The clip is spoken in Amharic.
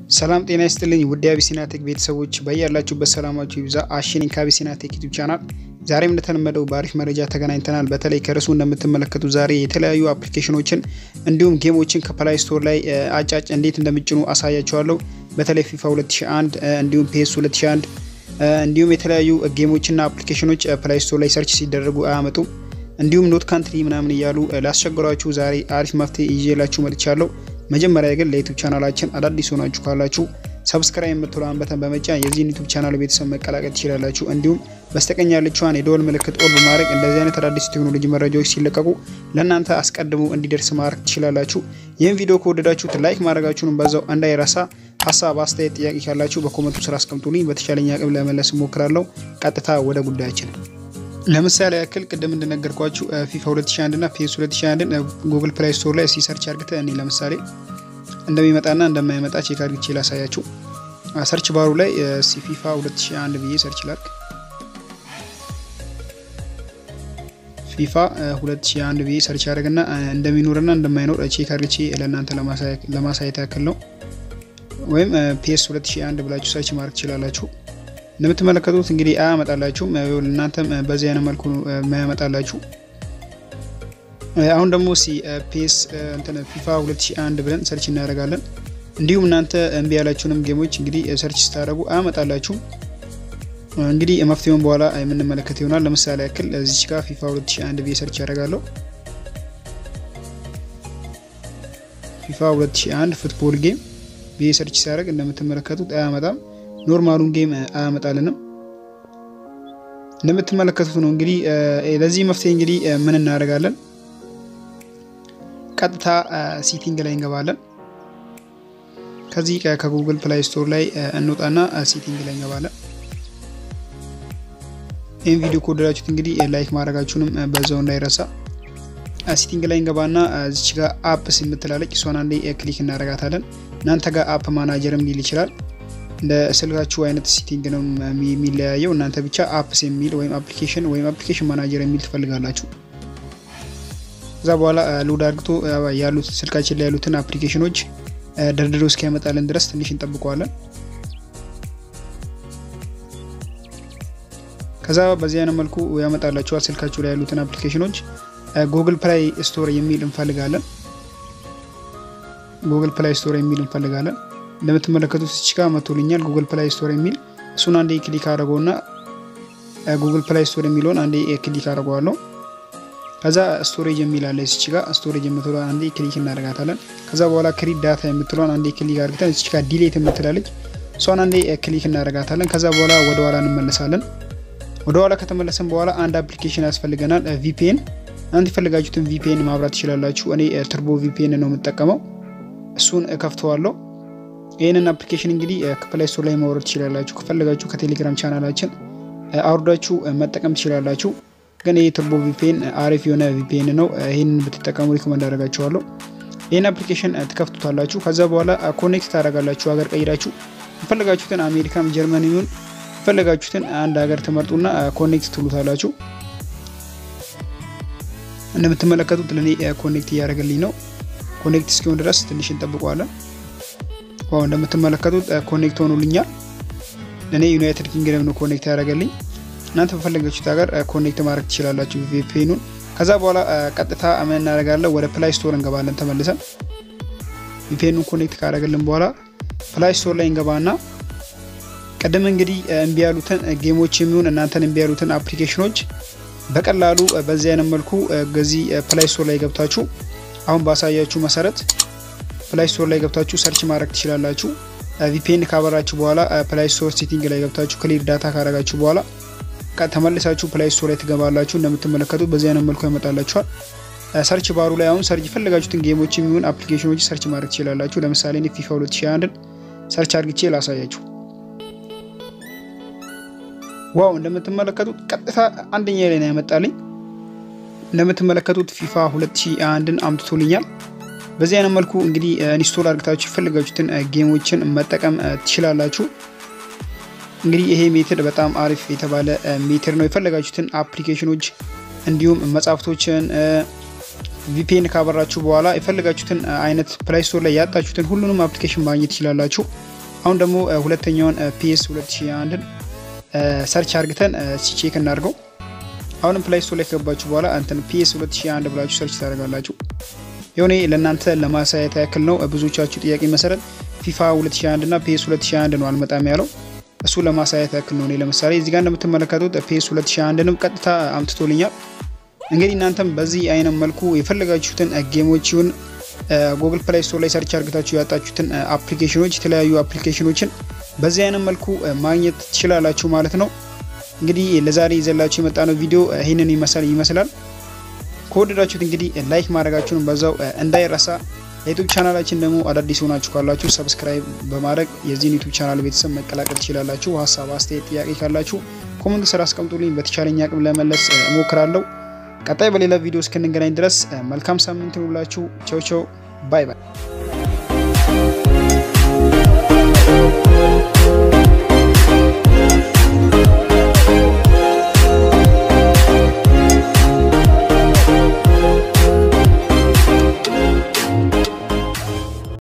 ሰላም ጤና ይስጥልኝ ውድ አቢሲና ቴክ ቤተሰቦች በያላችሁበት ሰላማችሁ ይብዛ። አሽኒን ከአቢሲና ቴክ ዩቲዩብ ቻናል ዛሬም እንደተለመደው በአሪፍ መረጃ ተገናኝተናል። በተለይ ከርዕሱ እንደምትመለከቱ ዛሬ የተለያዩ አፕሊኬሽኖችን እንዲሁም ጌሞችን ከፕላይ ስቶር ላይ አጫጭ እንዴት እንደምጭኑ አሳያችኋለሁ። በተለይ ፊፋ 2001 እንዲሁም ፒኤስ 2001 እንዲሁም የተለያዩ ጌሞችና አፕሊኬሽኖች ፕላይ ስቶር ላይ ሰርች ሲደረጉ አያመጡም። እንዲሁም ኖት ካንትሪ ምናምን እያሉ ላስቸግሯችሁ ዛሬ አሪፍ መፍትሄ ይዤላችሁ መጥቻለሁ። መጀመሪያ ግን ለዩቱብ ቻናላችን አዳዲስ ሆናችሁ ካላችሁ ሰብስክራይብ የምትለዋን በተን በመጫን የዚህን ዩቱብ ቻናል ቤተሰብ መቀላቀል ትችላላችሁ። እንዲሁም በስተቀኝ ያለችዋን የደወል ምልክት ኦል በማድረግ እንደዚህ አይነት አዳዲስ ቴክኖሎጂ መረጃዎች ሲለቀቁ ለእናንተ አስቀድሞ እንዲደርስ ማድረግ ትችላላችሁ። ይህን ቪዲዮ ከወደዳችሁት ላይክ ማድረጋችሁንም በዛው እንዳይረሳ። ሀሳብ፣ አስተያየት፣ ጥያቄ ካላችሁ በኮመንቱ ስራ አስቀምጡልኝ። በተቻለኝ አቅም ለመለስ እሞክራለሁ። ቀጥታ ወደ ጉዳያችን ለምሳሌ ያክል ቅድም እንደነገርኳችሁ ፊፋ 2001 እና ፒኤስ 2001 ጉግል ፕላይ ስቶር ላይ እስኪ ሰርች አርግተ እኔ ለምሳሌ እንደሚመጣና እንደማይመጣ ቼክ አርግቼ ላሳያችሁ። ሰርች ባሩ ላይ ሲ ፊፋ 2001 ብዬ ሰርች ላርግ። ፊፋ 2001 ብዬ ሰርች አድርግና እንደሚኖርና እንደማይኖር ቼክ አርግቼ ለእናንተ ለማሳየት ያክል ነው። ወይም ፒኤስ 2001 ብላችሁ ሰርች ማድረግ ትችላላችሁ። እንደምትመለከቱት እንግዲህ አያመጣላችሁም። እናንተም በዚህ አይነት መልኩ የማያመጣላችሁ። አሁን ደግሞ ሲ ፒኤስ እንትን ፊፋ 2001 ብለን ሰርች እናደርጋለን። እንዲሁም እናንተ እምቢ ያላችሁንም ጌሞች እንግዲህ ሰርች ስታደርጉ አያመጣላችሁም። እንግዲህ መፍትሄውን በኋላ የምንመለከት ይሆናል። ለምሳሌ ያክል እዚች ጋር ፊፋ 2001 ብዬ ሰርች ያደርጋለሁ። ፊፋ 2001 ፉትቦል ጌም ብዬ ሰርች ሲያደርግ እንደምትመለከቱት አያመጣም። ኖርማሉን ጌም አያመጣልንም። እንደምትመለከቱት ነው። እንግዲህ ለዚህ መፍትሄ እንግዲህ ምን እናደርጋለን? ቀጥታ ሲቲንግ ላይ እንገባለን። ከዚህ ከጉግል ፕላይ ስቶር ላይ እንውጣና ሲቲንግ ላይ እንገባለን። ይህን ቪዲዮ ከወደዳችሁት እንግዲህ ላይክ ማድረጋችሁንም በዛው እንዳይረሳ። ሲቲንግ ላይ እንገባና እዚች ጋር አፕስ የምትላለች እሷን አንዴ ክሊክ እናደርጋታለን። እናንተ ጋር አፕ ማናጀርም ሊል ይችላል እንደ ስልካችሁ አይነት ሲቲንግ ነው የሚለያየው። እናንተ ብቻ አፕስ የሚል ወይም አፕሊኬሽን ወይም አፕሊኬሽን ማናጀር የሚል ትፈልጋላችሁ። ከዛ በኋላ ሎድ አድርግቶ ያሉት ስልካችን ላይ ያሉትን አፕሊኬሽኖች ደርድሮ እስኪያመጣልን ድረስ ትንሽ እንጠብቀዋለን። ከዛ በዚህ አይነት መልኩ ያመጣላችኋል ስልካችሁ ላይ ያሉትን አፕሊኬሽኖች። ጉግል ፕላይ ስቶር የሚል እንፈልጋለን። ጉግል ፕላይ ስቶር የሚል እንፈልጋለን። እንደምትመለከቱት እዚህ ጋር መቶልኛል ጉግል ፕላይ ስቶር የሚል እሱን አንዴ ክሊክ አድርገውና ጉግል ፕላይ ስቶር የሚለውን አንዴ ክሊክ አድርገዋለሁ። ከዛ ስቶሬጅ የሚል አለ እዚህ ጋር ስቶሬጅ የምትለዋን አንዴ ክሊክ እናደርጋታለን። ከዛ በኋላ ክሪት ዳታ የምትለዋን አንዴ ክሊክ አድርገን እዚህ ጋር ዲሌት የምትላለች እሷን አንዴ ክሊክ እናደርጋታለን። ከዛ በኋላ ወደ ኋላ እንመለሳለን። ወደ ኋላ ከተመለሰን በኋላ አንድ አፕሊኬሽን ያስፈልገናል፣ ቪፒኤን። አንድ የፈለጋችሁትን ቪፒኤን ማብራት ትችላላችሁ። እኔ ትርቦ ቪፒኤን ነው የምጠቀመው። እሱን እከፍተዋለሁ። ይህንን አፕሊኬሽን እንግዲህ ከፕላይ ስቶር ላይ ማውረድ ትችላላችሁ። ከፈለጋችሁ ከቴሌግራም ቻናላችን አውርዳችሁ መጠቀም ትችላላችሁ። ግን ይህ ቱርቦ ቪፒኤን አሪፍ የሆነ ቪፒኤን ነው። ይህንን ብትጠቀሙ ሪኮመንድ አደርጋችኋለሁ። ይህን አፕሊኬሽን ትከፍቱታላችሁ። ከዛ በኋላ ኮኔክት ታደርጋላችሁ። ሀገር ቀይራችሁ የፈለጋችሁትን አሜሪካም፣ ጀርመን ይሁን የፈለጋችሁትን አንድ ሀገር ትመርጡና ኮኔክት ትሉታላችሁ። እንደምትመለከቱት ለእኔ ኮኔክት እያደረገልኝ ነው። ኮኔክት እስኪሆን ድረስ ትንሽ እንጠብቀዋለን። ዋው እንደምትመለከቱት ኮኔክት ሆኖልኛል። ለእኔ ዩናይትድ ኪንግደም ነው ኮኔክት ያደረገልኝ። እናንተ በፈለጋችሁት ሀገር ኮኔክት ማድረግ ትችላላችሁ ቪፒኤኑን። ከዛ በኋላ ቀጥታ ምን እናደርጋለን? ወደ ፕላይ ስቶር እንገባለን ተመልሰን። ቪፒኤኑን ኮኔክት ካደረገልን በኋላ ፕላይ ስቶር ላይ እንገባና ቅድም እንግዲህ እምቢ ያሉትን ጌሞች የሚሆን እናንተን እምቢ ያሉትን አፕሊኬሽኖች በቀላሉ በዚህ አይነት መልኩ ገዚህ ፕላይ ስቶር ላይ ገብታችሁ አሁን ባሳያችሁ መሰረት ፕላይ ስቶር ላይ ገብታችሁ ሰርች ማድረግ ትችላላችሁ። ቪፒኤን ካበራችሁ በኋላ ፕላይ ስቶር ሴቲንግ ላይ ገብታችሁ ክሊር ዳታ ካረጋችሁ በኋላ ተመልሳችሁ ፕላይ ስቶር ላይ ትገባላችሁ። እንደምትመለከቱት በዚህ አይነት መልኩ ያመጣላችኋል። ሰርች ባሩ ላይ አሁን ሰርች የፈለጋችሁትን ጌሞች የሚሆን አፕሊኬሽኖች ሰርች ማድረግ ትችላላችሁ። ለምሳሌ እኔ ፊፋ 2001 ሰርች አድርግቼ ላሳያችሁ። ዋው እንደምትመለከቱት ቀጥታ አንደኛ ላይ ነው ያመጣልኝ። እንደምትመለከቱት ፊፋ 2001ን አምጥቶልኛል። በዚህ አይነት መልኩ እንግዲህ ኢንስቶል አድርግታችሁ የፈለጋችሁትን ጌሞችን መጠቀም ትችላላችሁ። እንግዲህ ይሄ ሜትድ በጣም አሪፍ የተባለ ሜትድ ነው። የፈለጋችሁትን አፕሊኬሽኖች እንዲሁም መጽሐፍቶችን ቪፒኤን ካበራችሁ በኋላ የፈለጋችሁትን አይነት ፕላይ ስቶር ላይ ያጣችሁትን ሁሉንም አፕሊኬሽን ማግኘት ትችላላችሁ። አሁን ደግሞ ሁለተኛውን ፒኤስ 2001ን ሰርች አርግተን ቼክ እናድርገው። አሁንም ፕላይ ስቶር ላይ ከገባችሁ በኋላ እንትን ፒኤስ 2001 ብላችሁ ሰርች ታደርጋላችሁ። የሆነ ለእናንተ ለማሳየት ያክል ነው። ብዙዎቻችሁ ጥያቄ መሰረት ፊፋ 2001 እና ፒኤስ 2001 ነው አልመጣም ያለው እሱ ለማሳየት ያክል ነው። እኔ ለምሳሌ እዚህ ጋር እንደምትመለከቱት ፒኤስ 2001ንም ቀጥታ አምጥቶልኛል። እንግዲህ እናንተም በዚህ አይነት መልኩ የፈለጋችሁትን ጌሞችን ጉግል ፕላይ ስቶር ላይ ሰርች አርግታችሁ ያጣችሁትን አፕሊኬሽኖች የተለያዩ አፕሊኬሽኖችን በዚህ አይነት መልኩ ማግኘት ትችላላችሁ ማለት ነው። እንግዲህ ለዛሬ ይዘላችሁ የመጣነው ቪዲዮ ይህንን ይመስላል ይመስላል። ከወደዳችሁት እንግዲህ ላይክ ማድረጋችሁን በዛው እንዳይረሳ። የዩቱብ ቻናላችን ደግሞ አዳዲስ ሆናችሁ ካላችሁ ሰብስክራይብ በማድረግ የዚህን ዩቱብ ቻናል ቤተሰብ መቀላቀል ትችላላችሁ። ሀሳብ፣ አስተያየት፣ ጥያቄ ካላችሁ ኮመንት ስራ አስቀምጡልኝ። በተቻለኝ አቅም ለመለስ እሞክራለሁ። ቀጣይ በሌላ ቪዲዮ እስክንገናኝ ድረስ መልካም ሳምንት ይሁንላችሁ። ቸው ቸው ባይ ባይ።